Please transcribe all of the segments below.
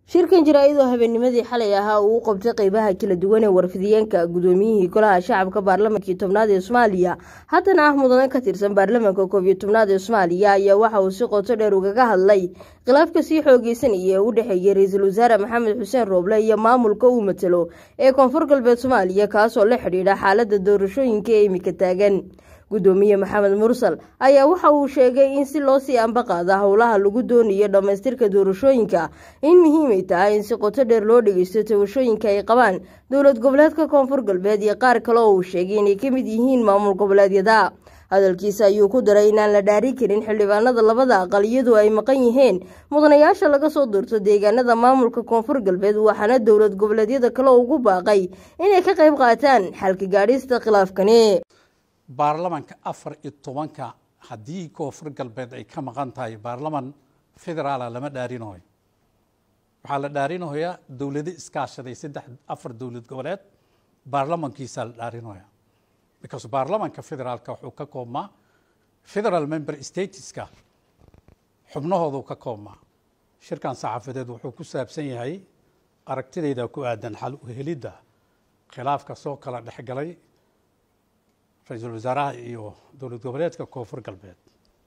shirkan jaraa'id oo habeennimadii xalay ahaa uu u qabtay qeybaha kala duwan ee warfidiyeenka gudoomiyihii golaha shacabka baarlamankii tobnaad ee soomaaliya haddana ah mudane ka tirsan baarlamanka koob iyo tobnaad ee soomaaliya ayaa waxa uu si qoto dheer ugaga hadlay khilaafka sii xoogeysanaya ee u dhexeeyay ra-iisul wasaare maxamed xuseen rooble iyo maamulka uu matalo ee koonfur galbeed soomaaliya kaasoo la xidhiidha xaalada doorashooyinka ee imika taagan gudoomiye maxamed mursal ayaa waxa uu sheegay in si loo sii ambaqaada howlaha lagu doonayo dhammaystirka doorashooyinka in muhiimay tahay in si qoto dheer loo dhegeysto tabashooyinka ay qabaan dowlad goboleedka koonfur galbeed iyo qaar kale oo uu sheegay inay ka mid yihiin maamul goboleedyada hadalkiisa ayuu ku daray inaan la dhaarin karin xildhibaanada labada aqal iyadoo ay maqan yihiin mudanayaasha laga soo doorto deegaanada maamulka koonfur galbeed waxaana dowlad goboleedyada kale ugu baaqay inay ka qayb qaataan xalka gaadhista khilaafkani baarlamanka afar iyo tobanka haddii koonfur galbeed ay ka maqan tahay baarlaman federaala lama dhaarinayo waxaa la dhaarinayaa dowlado iskaashaday saddex afar dowlad goboleed baarlamankiisaa la dhaarinaya because baarlamanka federaalka wuxuu ka koobmaa federal member stateska xubnahoodu ka koobmaa shirkan saxaafadeed wuxuu ku saabsan yahay aragtidayda ku aadan xal u helidda khilaafka soo kala dhexgalay ra-iisul wasaaraha iyo dowlad goboleedka koonfur galbeed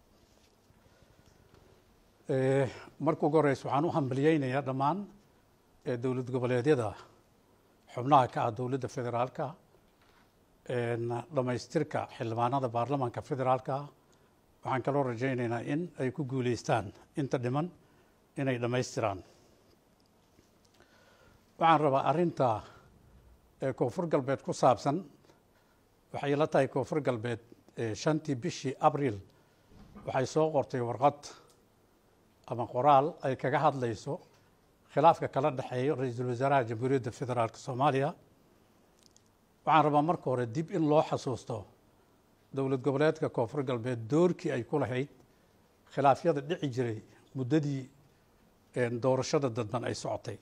marka ugu horeysa waxaan u hambaliyeynayaa dhammaan dowlad goboleedyada xubnaha ka ah dowladda federaalka dhammaystirka xildhibaanada baarlamanka federaalka waxaan kaloo rajaynaynaa in ay ku guuleystaan inta dhiman inay dhammaystiraan waxaan rabaa arrinta koonfur galbeed ku saabsan waxay la tahay koonfur galbeed shantii bishii abril waxay soo qortay warqad ama qoraal ay kaga hadlayso khilaafka kala dhexeeya ra-iisul wasaaraha jamhuuriyadda federaalk soomaaliya waxaan rabaa marka hore dib in loo xasuusto dowlad goboleedka koonfur galbeed doorkii ay ku lahayd khilaafyada dhici jiray muddadii doorashada dadban ay socotay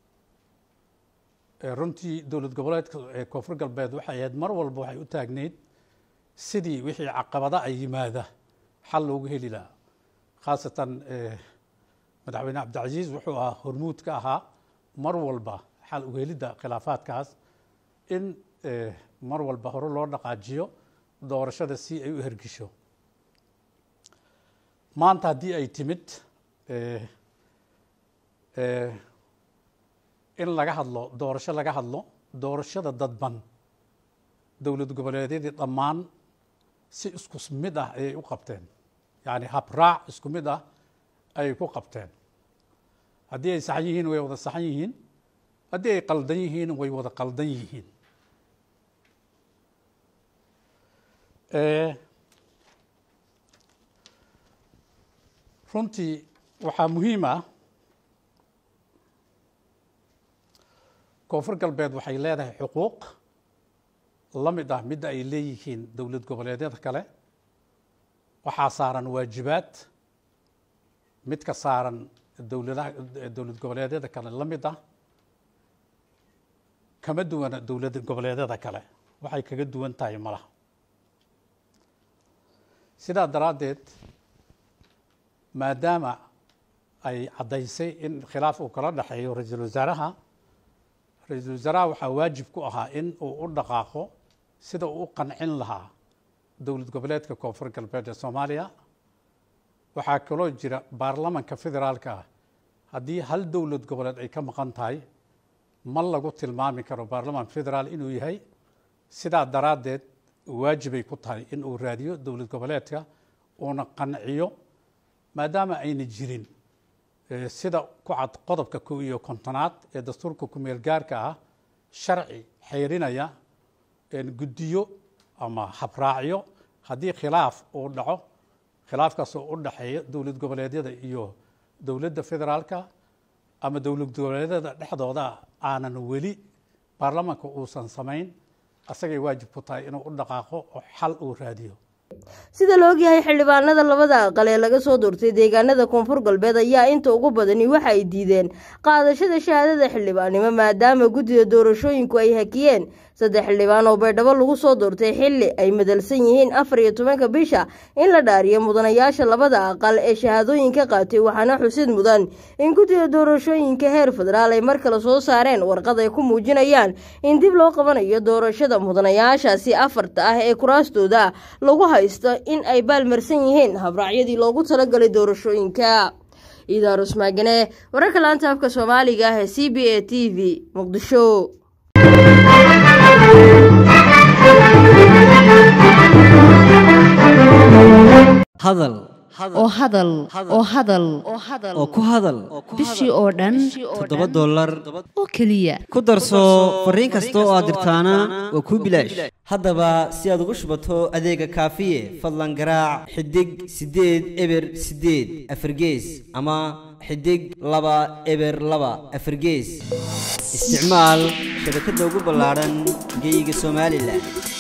runtii dowlad goboleedka koonfur galbeed waxay ahayd mar walba waxay u taagneyd sidii wixii caqabada ay yimaada xal loogu heli lahaa khaasatan madaxweyne cabdicasiis wuxuu ahaa hormuud ka ahaa mar walba xal u helidda khilaafaadkaas in mar walba hore loo dhaqaajiyo doorashada si ay u hergisho maanta haddii ay timid in laga hadlo doorasho laga hadlo doorashada dadban dowlad goboleedyadii dhammaan si isku mid ah ayay u qabteen yacni habraac isku mid ah ayay ku qabteen haddii ay saxan yihiin way wada saxan yihiin haddii ay qaldan yihiin way wada qaldan yihiin runtii waxaa muhiim ah koonfur galbeed waxay leedahay xuquuq la mid ah midda ay leeyihiin dowlad goboleedyada kale waxaa saaran waajibaad mid ka saaran dowladaha dowlad goboleedyada kale la mid ah kama duwana dowlad goboleedyada kale waxay kaga duwan tahay malaha sidaa daraaddeed maadaama ay caddaysay in khilaaf uu kala dhexeeyo ra-iisul wasaaraha ra-iisul wasaaraha waxaa waajib ku ahaa in uu u dhaqaaqo sida uu u qancin lahaa dowlad goboleedka koonfur galbeed ee soomaaliya waxaa kaloo jira baarlamanka federaalka ah haddii hal dowlad goboleed ay ka maqan tahay ma lagu tilmaami karo baarlaman federaal inuu yahay sidaa daraaddeed waajibay ku tahay in uu raadiyo dowlad goboleedka uuna qanciyo maadaama ayna jirin sida ku cad qodobka kow iyo kontonaad ee dastuurka kumeel gaarka ah sharci xeyrinaya guddiyo ama habraacyo haddii khilaaf uu dhaco khilaafkaasoo u dhaxeeya dowlad goboleedyada iyo dowladda federaalka ama dowlad goboleedyada dhexdooda aanan weli baarlamanka uusan samayn asagay waajib ku tahay inuu u dhaqaaqo oo xal uu raadiyo sida la ogyahay xildhibaanada labada aqal ee laga soo doortay deegaanada koonfur galbeed ayaa inta ugu badani waxa ay diideen qaadashada shahaadada xildhibaannimo maadaama guddida doorashooyinku ay hakiyeen saddex xildhibaan oo baydhabo lagu soo doortay xilli ay madalsan yihiin afar iyo tobanka bisha in la dhaariyo mudanayaasha labada aqal ee shahaadooyinka qaatay waxaana xusid mudan in guddida doorashooyinka heer federaal ay mar kale soo saareen warqad ay ku muujinayaan in dib loo qabanayo doorashada mudanayaashaasi afarta ah ee kuraastooda lagu haysto in ay baalmarsan yihiin habraacyadii loogu talagalay doorashooyinka idaarus maagane wararka laanta afka soomaaliga ah ee c b a t v muqdisho hadal oo hadal oo hadal oo ku hadal bishii oo dhan toddoba dollar oo keliya ku darso fariin kasta oo aad dirtaana waa kuu bilaash haddaba si aad ugu shubato adeega kaafiye fadlan garaac xidig siddeed eber siddeed afargees ama xidig laba eber laba afargees isticmaal shabakadda ugu ballaadhan geeyiga somalilan